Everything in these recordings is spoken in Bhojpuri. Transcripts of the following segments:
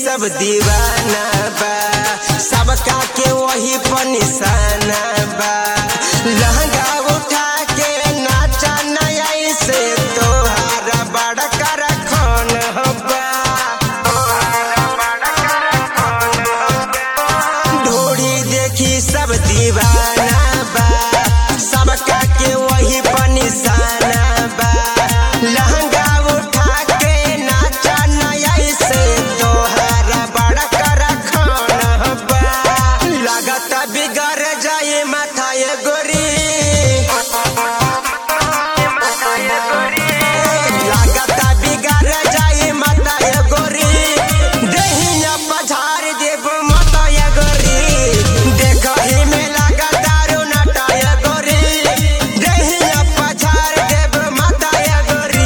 सब दीवाना बा सबका के वही पर निशाना बा लहंगा उठा के नाचा नया से तोहारा बड़ा कर खान बा ढोड़ी देखी सब दीवाना बा सबका के वही पर निशाना बा लहंगा उठा के नाचा नया से तोहारा बड़ा कर खान बा लागत बिगड़ जाए माथा ये गोरी लागत बिगड़ जाए माता ये गोरी देहिया पछाड़ देव माता ये गोरी देखही में लागत दारू नाटा ये गोरी देहिया पछाड़ देव माता ये गोरी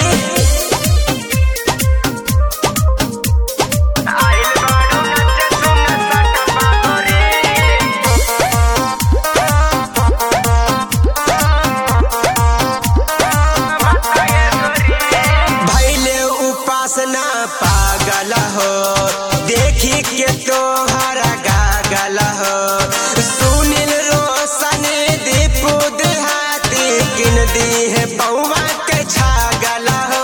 भैले उपासना पागल हो देखी के तोहरा गागल हो सुनील रोशन दीपू देहाती किन दी है बउआ के छागल हो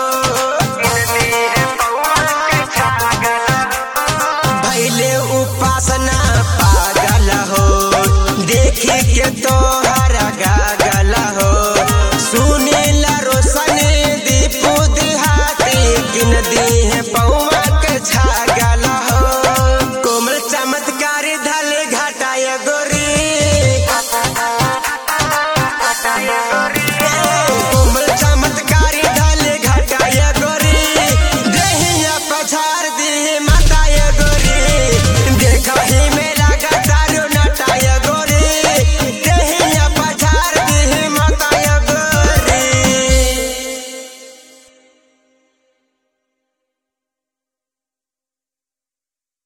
भैले उपासना पागल हो देखी के तोहरा गागल हो सुनील रोशन दीपू देहाती किन दी है बउआ के छागल हो कोमल चमत्कार धल घाटाय गोरी